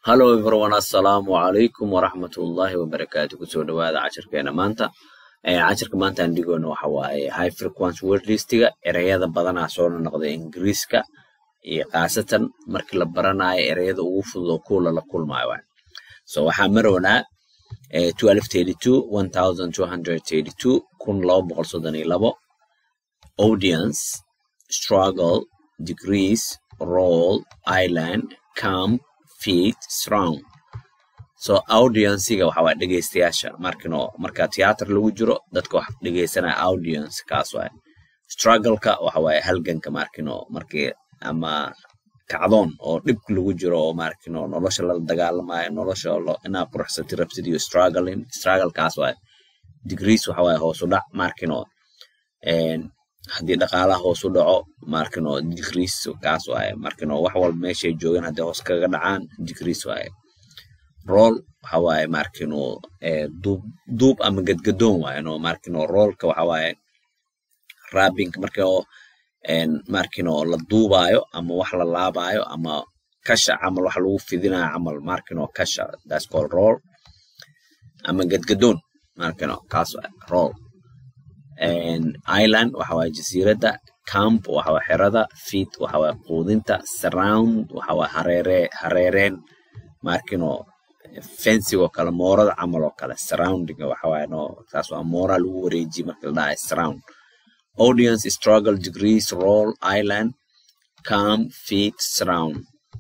hallo everyone assalaamu calaykum waraxmatullaahi wabarakaatu kusoo dhawaada cashirkeena maanta cashirka maanta aan dhigoono waxa waaye high frequency word listiga ereyada badanaa soo noqda ingiriiska iyo khaasatan markii la baranayo ereyada ugu fudud oo kuwa lala kulmayo waay so waxaa marownaa 1232 1232 kun laba boqol soddon iyo labo audience struggle degrees role island camp feet surround so audienciga waxa waa dhegeystayaasha markino marka theater lagu jiro dadka wax dhegeysanaya audience kaas waay struggle-ka waxa waaye halganka markino markii ama kacdoon oo dhib lagu jiro oo markino nolosha la dagaalamayo nolosha inaa quruxsati rabtid iyo struggling struggle kaas waay degrees waxa waaye hoos u dhac markino haddii dhaqaalaha hoos u dhaco markino degrees kaas waaye markino wax walba meeshay joogaan haddii hoos kaga dhacaan degrees waaye rool waxa waaye markino duub duub ama gadgadoon waaye no markino roolka waxa waaye rabbing markio markino la duubaayo ama wax la laabaayo ama kasha camal wax lagu fidinayo camal markino kasha that's called roll ama gadgadoon markino kaas waaye roll island waxa waaye jasiiradda camp waxa waa xerada feet waxa waa quudinta surround waxa waa hareere hareereen markino fencigoo kale moorada camal oo kale surrounding waxa waaye no taas waa moora lagu wareejiye marka la dhahayo surround audience struggle degrees roll island camp feet surround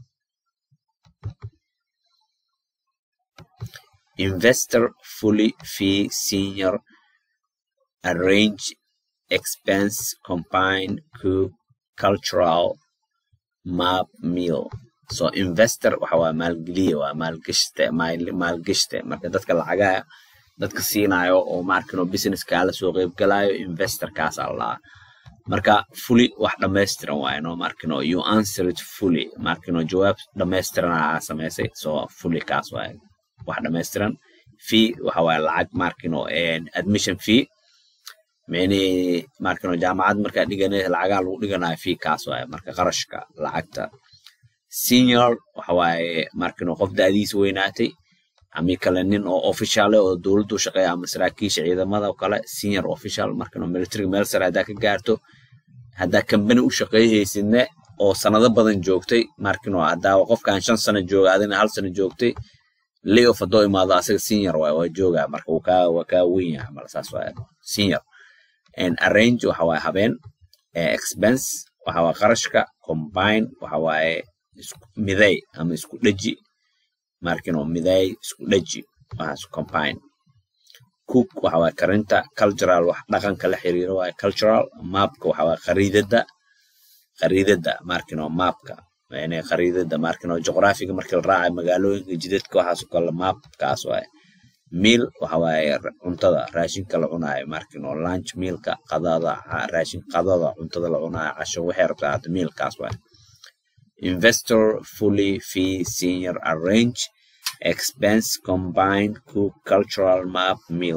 investor fully fee senior arrange expense combine cook cultural map meal so investor waxa waa maalgeliye waa maalgashte maalgashte marka dadka lacagaha dadka siinayo oo markino business kaala soo qeyb galayo investor kaas allaa marka fully wax dhammaystiran waaye no markino you answer it fully markino jawaab dhammaystiran aa samaysay so fully kaas waaye wax dhammaystiran fee waxa waaye lacag markino admission fee meni markano jaamacad markaa dhiganaysa lacagaha lagu dhiganayo fee kaas waaye marka qarashka lacagta senior waxa waaye markano qof da'diisa weynaatay ami kale nin oo officiale oo dowladdu shaqeeya ama saraakiisha ciidamada oo kale senior official markano military meel sare haddaa ka gaarto haddaa kambani u shaqeeyhaysidne oo sanado badan joogtay markano haddaa qofkan shan sano jooga adina hal sano joogtay layoff haddoo imaado asaga senior waaye waa joogaa marka wuu kaa waa kaa weyn yahay mala saas waaye senior and arrange waxa waaye habeen expense waxa waaye qarashka combine waxa waaye miday ama isku dheji markino miday isku dheji waxaas combine cook waxa waaye karinta cultural wax dhaqanka la xiriiro waaye cultural mapka waxa waaye khariidada khariidada markino mapka yani khariidada markino juqraafiga markii la raacayo magaalooyinka jidadka waxaas oo kale mapkaas waaye meal waxa waaye cuntada raashinka la cunaayo markino lunch mealka qadada raashin qadada cuntada la cunaayo casho waxay rabtaa hada mealkaas waaye investor fully fee senior arrange expense combined cook cultural map meal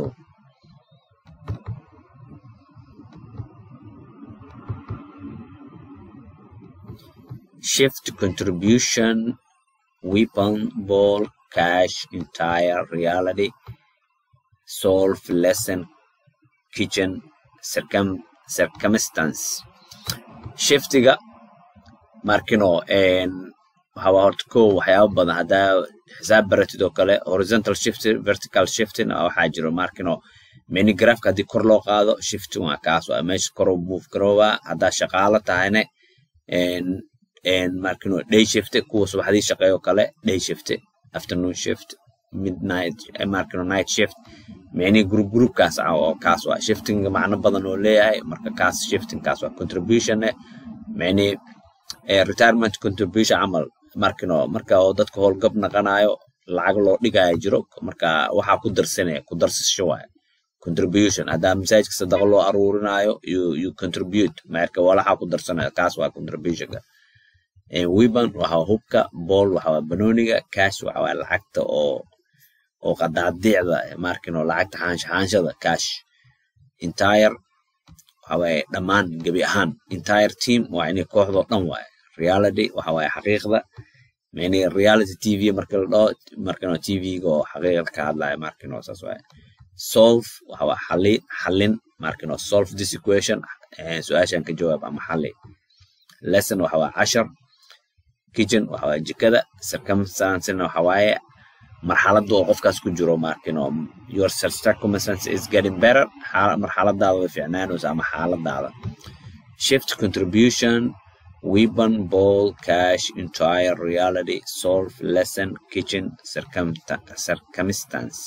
shift contribution weapon ball cash entire reality solve lesson kitchen circum circumstance shiftiga markino waxaa horta ko waxyaaba badan haddaa xisaab baratid oo kale horizontal shifting vertical shifting waxaa jiro markino minigrafka haddii kor loo qaado shifting waa kaas waa meesha kor u move garoobaa haddaa shaqaalo tahayne markino day shift kuwa subaxdii shaqeeyo kale day shift afternoon shift midnight markino night shift meni group group kaas oo kaas waa shifting macno badan oo leeyahay marka kaas shifting kaas waa contribution meni retirement contribution camal markino marka oo dadka howlgab naqanayo lacag loo dhigayo jiro marka waxaa ku darsanaya ku darsasho waaye contribution haddaa masaajidka sadaqa loo aruurinayo you you contribute marka walaxaa ku darsanaya kaas waa contributionka weapon waxa hubka ball waxa waa banooniga cash waxa waa lacagta oo oo qadaadiicda markino lacagta xaansha xaanshada cash entire waxa waaye dhammaan gebi ahaan entire team waa inay kooxdoo dhan waaye reality waxa waaye xaqiiqda mani reality tv marka la dhaho markano tvga oo xaqiiqada ka hadlaya markino saas waaye solve waxa waa xali xalin markino solve this equation su-aashan ka jawaab ama xali lesson waxa waa cashar kitchen waxa waa jikada circumstancena waxa waaye marxaladda oo qofkaas ku jiro markino your circumstance is getting better marxaladaada way fiicnaanaysa ama xaaladaada shift contribution weapon ball cash entire reality solve lesson kitchen circumstance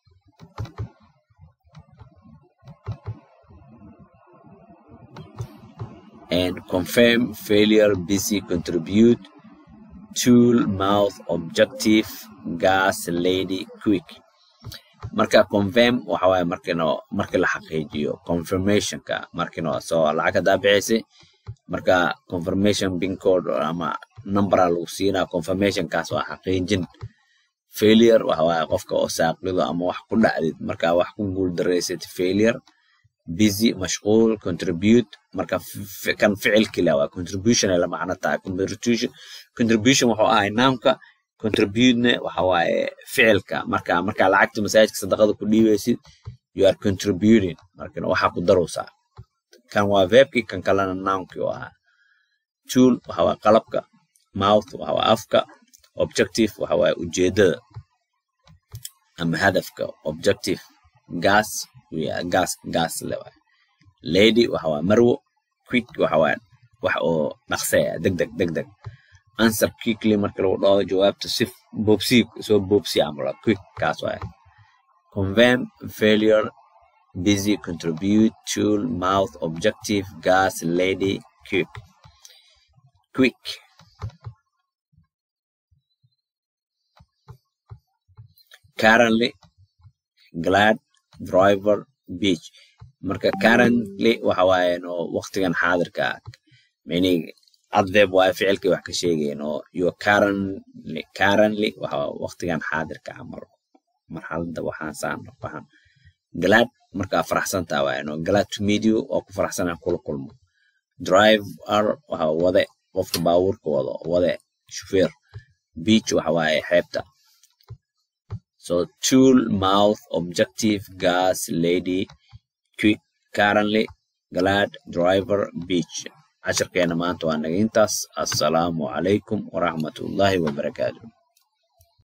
and confirm failure busy contribute tool mouth objective gas lady quick marka confirm waxa waaye markino marka la xaqiijiyo confirmationka markino soo lacag hadaa bixisay marka confirmation pin code ama numbera lagu siinaa confirmationkaas waa xaqiijin failure waxa waaye qofka oo saaqido ama wax ku dhacdid marka wax ku guul daraysad failure busy mashquul contribute marka kan ficilki la waa contribution ay la macno tahay contribution contribution wuxuu ahay naamka contributene waxa waaye ficilka marka marka lacagta masaajidka sadaqada ku dhiibaysid you are contributing marka waxaa ku darowsaa kan waa verbki kan kalena nounki u ahaa tool waxa waa qalabka mouth waxa waa afka objective waxa waaye ujeedada ama hadafka objective gas gas gas le waay lady waxa waa marwo quick waxa waa wax oo dhaqsaya deg deg deg deg answer quickly marka lagu dhaho jawaabta si boobsi soo boobsi amala quick kaas waay confirm failure busy contribute tool mouth objective gas lady quick quick currently glad driver beach marka currently waxa waaye no waqtigan xaadirka meaning adverb waaye ficilkii wax ka sheegayen oo you currently currently waxa waqtigan xaadirka camal marxaladda waxaan saan waxaan glad markaa faraxsantaa waaye no glad to meet you oo ku faraxsanaa kula kulmo driver waxa wade qofka baabuurka wado wade shufeer beach waxa waaye xeebta So tool, mouth, objective, gas, lady, quick, currently, glad, driver, beach. casharkeena maanta waa naga intaas assalaamu calaykum waraxmatullaahi wabarakaatu